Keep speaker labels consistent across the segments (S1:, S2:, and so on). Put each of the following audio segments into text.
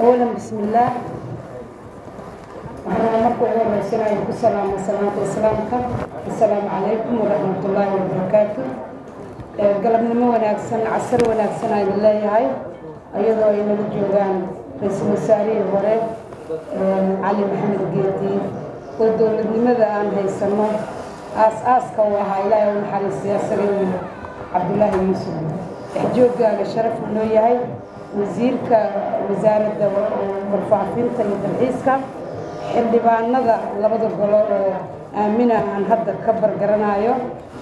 S1: أولا بسم الله waxaan marka ugu horeysanaya ku salaama salaanta islaamka assalaamu calaykum waraxmat ullaahi wabarakaatu galabnimo wanaagsan casar wanaagsan aynu leeyahay iyadoo ay nala joogaan ra-iisul wasaarihii hore cali maxamed geedi oo dowladnimada aan haysano aas-aaska u ahaa ilaahay u naxariistay asagii cabdullaahi yuusuf dhexjooggaaga sharaf uu noo yahay wasiirka wasaaradda warfaafinta iyo dalxiiska xildhibaanada labada golo oo aamina aan hadda ka bargaranayo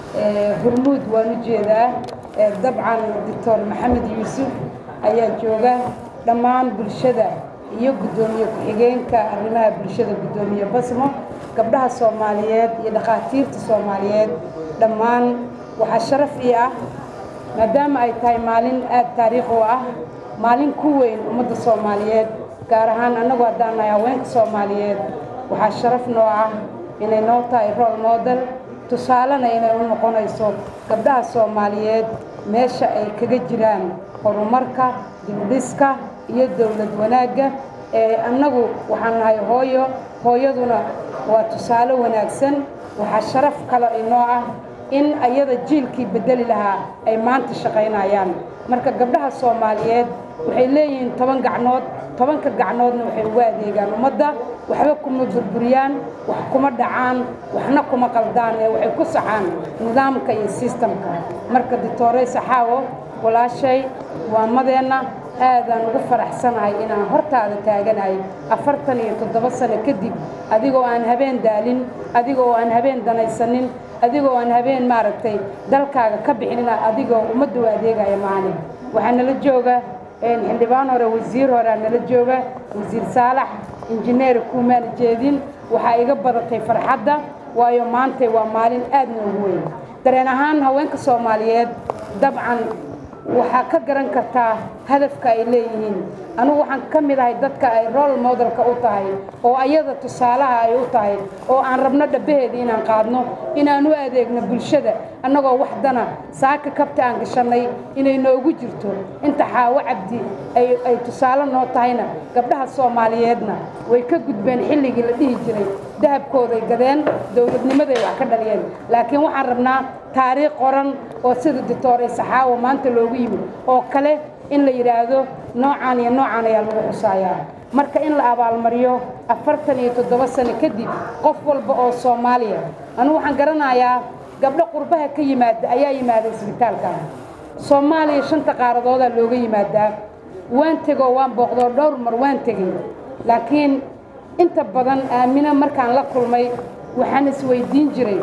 S1: hormuud waan u jeedaa dabcan doctor maxamed yuusuf ayaa jooga dhammaan bulshada iyo guddoomiye ku-xigeenka arrimaha bulshada guddoomiye basmo gabdhaha soomaaliyeed iyo dhakhaatiirta soomaaliyeed dhammaan waxaa sharaf ii ah maadaama ay tahay maalin aada taariikh u ah maalin ku weyn ummadda soomaaliyeed gaar ahaan annagu haddaan nahay haweenka soomaaliyeed waxaa sharaf noo ah inay noo tahay rool moodel tusaalena inay u noqonayso gabdhaha soomaaliyeed meesha ay kaga jiraan horumarka dibdhiska iyo dowlad wanaagga ee annagu waxaan nahay hooyo hooyaduna waa tusaale wanaagsan waxaa sharaf kale inoo ah in ayada jiilkii bedeli lahaa ay maanta shaqaynayaan marka gabdhaha soomaaliyeed waxay leeyihiin toban gacnood tobanka gacnoodna waxay ugu adeegaan ummadda waxba kuma burburiyaan wax kuma dhacaan waxna kuma qaldaan ee waxay ku saxaan nidaamka iyo sistamka marka dictoorey saxaawo walaashay waamadeenna aadaan ugu faraxsanahay inaan hortaada taaganahay afartan iyo toddoba sano kadib adigoo aan habeen daalin adigoo aan habeen danaysanin adigoo aan habeen maaragtay dalkaaga ka bixinina adigoo ummadda u adeegaya maalin waxaa nala jooga xildhibaan hore wasiir horea nala jooga wasiir saalax injineer kuumaana jeedin waxaa iga badatay farxadda waayo maantay waa maalin aad noogu weyn dareen ahaan haweenka soomaaliyeed dabcan waxaa ka garan kartaa hadafka ay leeyihiin anugu waxaan ka mid ahay dadka ay rol modelka u tahay oo ayada tusaalaha ay u tahay oo aan rabno dhabbaheeda inaan qaadno inaan u adeegno bulshada annagoo wax dana saaka kabta aan gashannay inay noogu jirto inta xaawo cabdi ay tusaale noo tahayna gabdhaha soomaaliyeedna way ka gudbeen xilligii la dhihi jiray dahabkooday gadeen dowladnimaday wax ka dhaliyeen laakiin waxaan rabnaa taariikh qoran oo sida dictoorey saxaawo maanta loogu yimid oo kale in la yidhaahdo noocaan iyo noocaan ayaa lagu xusaayaa marka in la abaalmariyo afartan iyo toddoba sano kadib qof walba oo soomaaliya anugu waxaan garanayaa gabdho qurbaha ka yimaada ayaa yimaada isbitaalka soomaaliya shanta qaaradoodaa looga yimaadaa waan tegoo waan booqdoo dhowr mar waan tegay laakiin inta badan aamino markaan la kulmay waxaan isweydiin jiray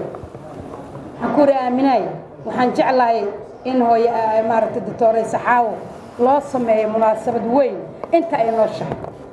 S1: waxaan ku uri aaminaay waxaan jeclahay in hooye maaragtay doctoorey saxaawo loo sameeyo munaasabad weyn inta ay noo shahay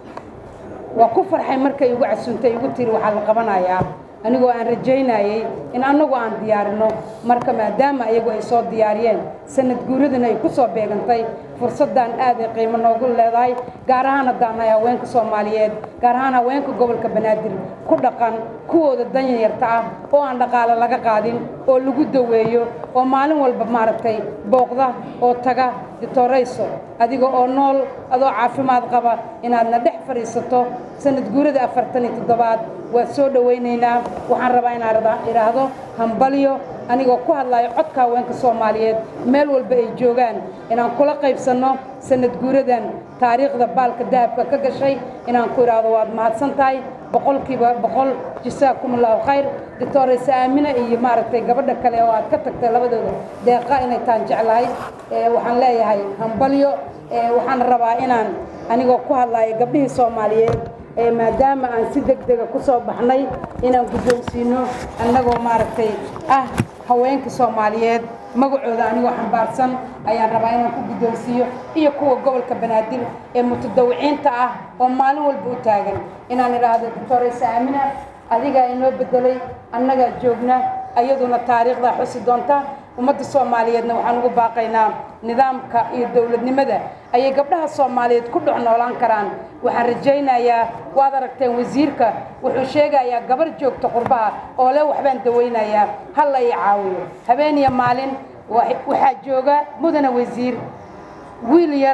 S1: waa ku farxay markay igu casuuntay igu tiri waxaa la qabanayaa anigoo aan rajaynayay in annagu aan diyaarino marka maadaama iyagu ay soo diyaariyeen sanad guuradana ay ku soo beegantay fursaddan aad ay qiimo noogu leedahay gaar ahaan haddaan nahay haweenka soomaaliyeed gaar ahaan haweenka gobolka banaadir ku dhaqan kuwooda danyarta ah oo aan dhaqaale laga qaadin oo lagu daweeyo oo maalin walba maaragtay booqda oo taga ditorayso adiga oo nool adoo caafimaad qaba inaadna dhex fadhiisato sanad guurada afartan iyo toddobaad waa soo dhowaynaynaa waxaan rabaa inaan idhaahdo hambalyo anigoo ku hadlayo codka haweenka soomaaliyeed meel walba ay joogaan inaan kula qaybsanno sanad guuradan taariikhda baalka dahabka ka gashay inaan ku idhaahdo waad mahadsan tahay boqolkiiba boqol jasaakum allahu khayr doctorayse aamina iyo maaragtay gabadha kale oo aad ka tagtay labadooda deeqa inay taan jeclahay waxaan leeyahay hambalyo waxaan rabaa inaan anigoo ku hadlayo gabdhihii soomaaliyeed maadaama aan si deg dega ku soo baxnay inaan guddoonsiino annagoo maaragtay ah haweenka soomaaliyeed magacooda anigoo xambaarsan ayaan rabaa inaan ku guddoonsiiyo iyo kuwa gobolka banaadir ee mutadawiciinta ah oo maalin walba u taagan inaan idhaahdo doctorayse aamina adigaa inoo beddelay annagaa joogna ayaduna taariikhdaa xusi doonta ummadda soomaaliyeedna waxaan ugu baaqaynaa nidaamka iyo dowladnimada ayay gabdhaha soomaaliyeed ku dhex noolaan karaan waxaan rajaynayaa waad aragteen wasiirka wuxuu sheegayaa gabar joogta qurbaha oo le waxbaan dawaynayaa halla ii caawiyo habeen iyo maalin waxaa jooga mudana wasiir wiil yar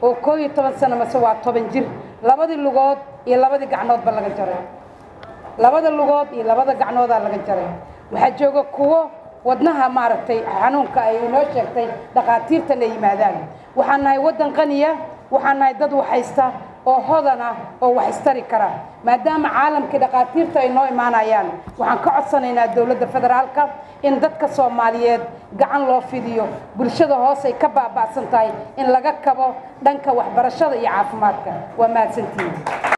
S1: oo koo iyo toban sano mase waa toban jir labadii lugood iyo labadii gacnoodba laga jaray labada lugood iyo labada gacnoodaa laga jaray waxaa jooga kuwo wadnaha maaragtay xanuunka ay inoo sheegtay dhakhaatiirtan ay yimaadaan waxaan nahay waddan qaniya waxaan nahay dad waxhaysta oo hodan ah oo wax istari kara maadaama caalamkii dhakhaatiirta ay noo imaanayaan waxaan ka codsanaynaa dowladda federaalka in dadka soomaaliyeed gacan loo fidiyo bulshada hoos ay ka baaba'san tahay in laga kabo dhanka waxbarashada iyo caafimaadka waa mahadsantihiin